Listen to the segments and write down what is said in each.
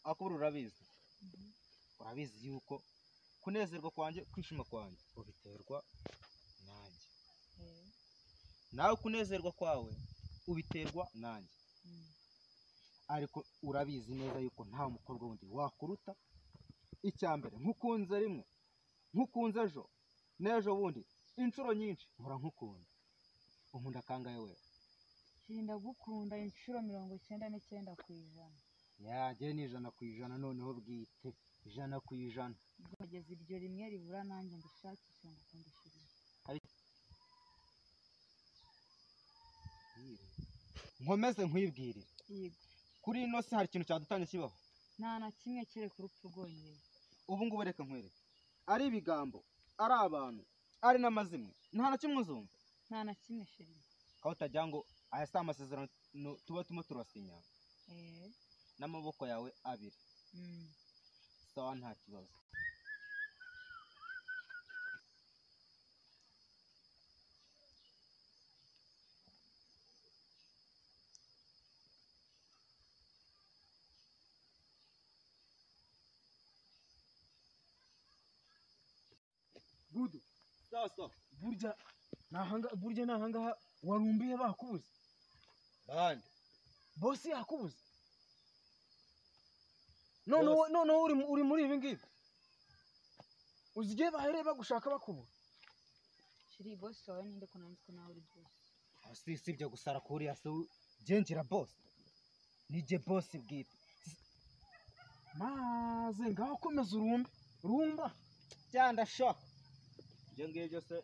akabura urabizi urabizi yuko kunezerwa kwanjye kwishima kwanjye ubiterwa nanjye nawe kunezerwa kwawe ubiterwa nanjye ariko urabizi neza yuko nta mukobwa wundi wakuruta icya mbere nkukunze rimwe nkukunze ejo n'ejo bundi inshuro nyinshi mpora nkukunda unkunda kangahe we Nshobora gukunda inshuro mirongo icyenda n'icyenda ku ijana yajye ni ijana ku ijana noneho bwite ijana ku ijana ubwo kugeza iryo rimwe ribura nanjye ndishakishe ngo kundushyirize nkomeze nkwibwirire yego kuri ino si hari ikintu cyadutangiye kibaho nta na kimwe kereka urupfu rwonyine ubu ngubu reka nkwereke ari ibigambo ari abantu ari n'amazimwe nta na kimwe uzumva nta na kimwe sheri aho utagira ngo aya si amasezerano no- tuba turimo turasinya eee n'amaboko yawe abiri sawa nta kibazo gudu sawa sawa burya nahanga burya nahangaha warumbiye bakubuze bandi bosi yakubuze noneho noneho uri mu- uri muri ibi ngibi uzi igihe bahereye bagushaka bakubura sheri bose wawe ninde ko nanjye ko nawe uri bose aho si si ibyo gusa arakuriya si ugenjira bose nijye bose bwite maze ngaho komeza urumbe rumba cyangwa sha ibyo ngibyo se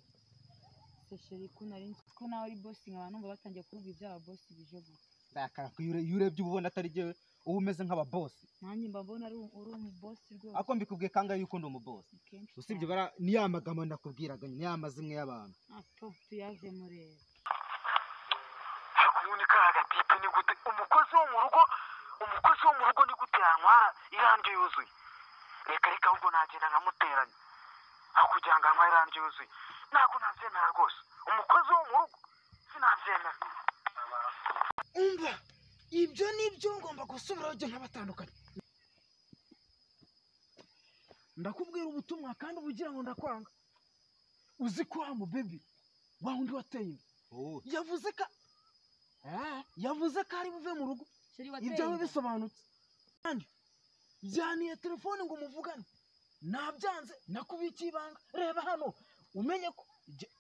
se sheri ko nari nzi ko nawe uri bose nkaba numva batangiye kuvuga ibyaba bose bije gute ndakara ko iyo ure- iyo urebye uba ubona atari jyewe uba umeze nk'ababosi nanjye mba mbona ari u- uri umu bose rwose ariko mbikubwiye kangahe yuko ndi umubosi akenshi usibye bara ni ya magambo nakubwiraga ni ya mazimwe y'abantu ato tuyaje mureba ubundi ka hagati y'ipi ni gute umukozi wo mu rugo umukozi wo mu rugo ni gute yanywa irandyo yuzuye reka reka ahubwo nagenda nkamuteranya aho kugira ngo anywe irandyo yuzuye ntabwo nabyemera rwose umukozi wo mu rugo sinabyemera umva ibyo nibyo ngomba gusubiraho igihe nkabatandukanye ndakubwira ubutumwa kandi ubugira ngo ndakwanga uzi ko wa mubebi wa wundi wateye inda wowe yavuze ko Eh, yavuze ko ari buve mu rugo sheri ibyawe wateye bisobanutse kandi yaniye telefone ngo muvugane nabyanze nakubikiye ibanga reba hano umenye ko jye-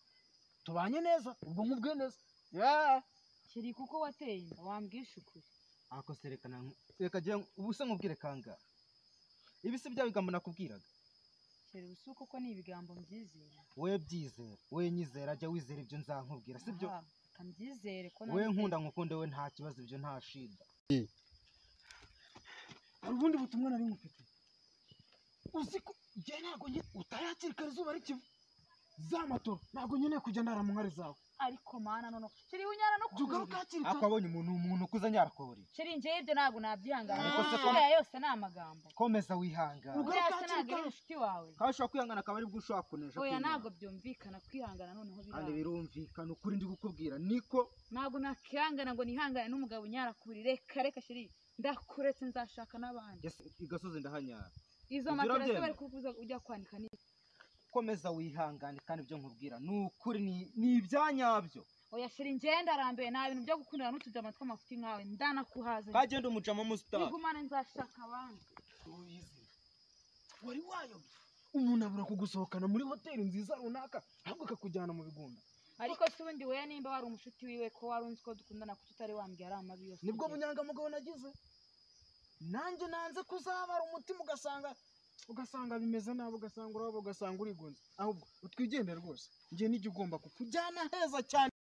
tubanye neza ubwo nkubwiye neza Yeah. sheri kuko wateye inda wambwisha ukuri ako se reka na- reka jya ubu se nkubwire kangahe ibi si bya bigambo nakubwiraga sheri usi kuko ni ibigambo mbyizera we byizera we nyizera jya wizera ibyo nzankubwira si byo Aha, reka mbyizere ko we nanjye- nkunda nkukunde we nta kibazo ibyo nta shida hari ubundi butumwa nari nkufite uzi ko jye ntabwo njye utayakirikara izuba rikiva za matoro ntabwo nkeneye kujya ndara mu nkari zawe ariko mana nono sheri unyara no jya ugaruke kubibi. hakiri ariko kare abonye umuntu umuntu ukuze nyarakuburiye sheri njyewe ibyo ntabwo nabyihangana Ariko se ko- uriya yose ni amagambo komeza wihangana Ubwo- uriya Ugaruka se hakiri ntabwo ari kare. inshuti wawe kandi ushobora kwihangana akaba aribwo ushobora kunesha oya kwihangana. ntabwo byumvikana kwihangana noneho kandi biranga birumvikana ukuri ndi gukubwira niko ntabwo nakihangana ngo nihangane n'umugabo nyarakuri reka reka sheri ndakuretse nzashaka n'abandi Yes, igasozi ndahanyara izo Ibyo matera se urabyemera? bari kuvuza ujya kwanika ni komeza wihangane kandi ibyo nkubwira ni ukuri ni- ni ibyanyabyo oya sheri njyewe ndarambiwe nta bintu byo gukundana n'utujama tw'amafuti nkawe ndanakuhaze kagenda umujama musitari igumane nzashaka abandi Uyizi. wari wayobye umuntu abura kugusohokana muri hoteli nziza runaka ahubwo akakujyana mu bigunda ariko se ubundi weya nimba wari umushiti wiwe ko wari unzi ko dukundana kuko utari wambwiye ari amabi yose nibwo ugira. bunyangamugayo nagize nanjye nanze kuzabara umutima ugasanga ugasanga bimeze nabi ugasanga urabo ugasanga urigunze ahubwo utwigendere rwose njye n'igihe ugomba kukujyana heza cyane